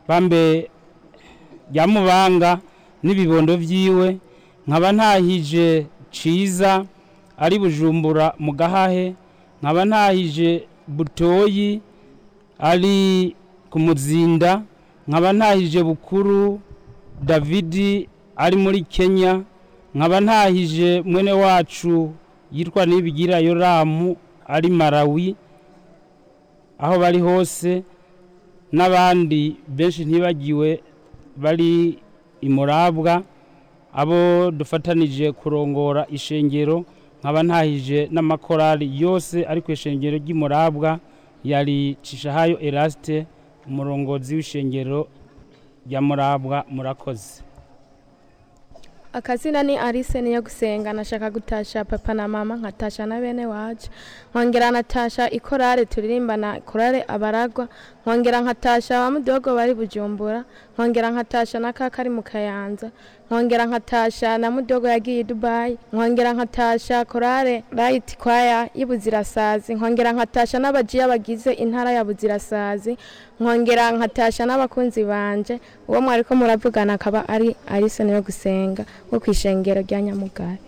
bambe rya mubanga n'ibibondo vyiwe nkaba ntahije ciza ari bujumbura mu gahahe nkaba ntahije butoyi ari ku muzinda nkaba ntahije bukuru davidi ari muri kenya nkaba ntahije mwene wacu yitwa nibigira yoramu ari marawi aho bari hose n'abandi benshi ntibagiwe bari imurabwa abo dufatanije kurongora ishengero nkaba ntahije n'amakorali yose ari ku ishengero ry'imurabwa yari cishahayo erasite umurongozi w'ishengero rya murabwa murakoze akazina ni arise niyo gusenga nashaka gutasha papa na mama nkatasha na bene wacu nkongera natasha ikorale turirimbana korale abaragwa nkongera nkatasha ba mudogo bari bujumbura nkongera nkatasha na kaka ari mu kayanza nkongera nkatasha na mudogo yagiye i dubayi nkongera nkatasha korale rayiti kwaya y'ibuzirasazi nkongera nkatasha n'abajiya bagize intara ya buzirasazi nkongera nkatasha n'abakunzi banje uwo mwariko muravugana akaba ari arise niyo gusenga wo kwishengero rya nyamugari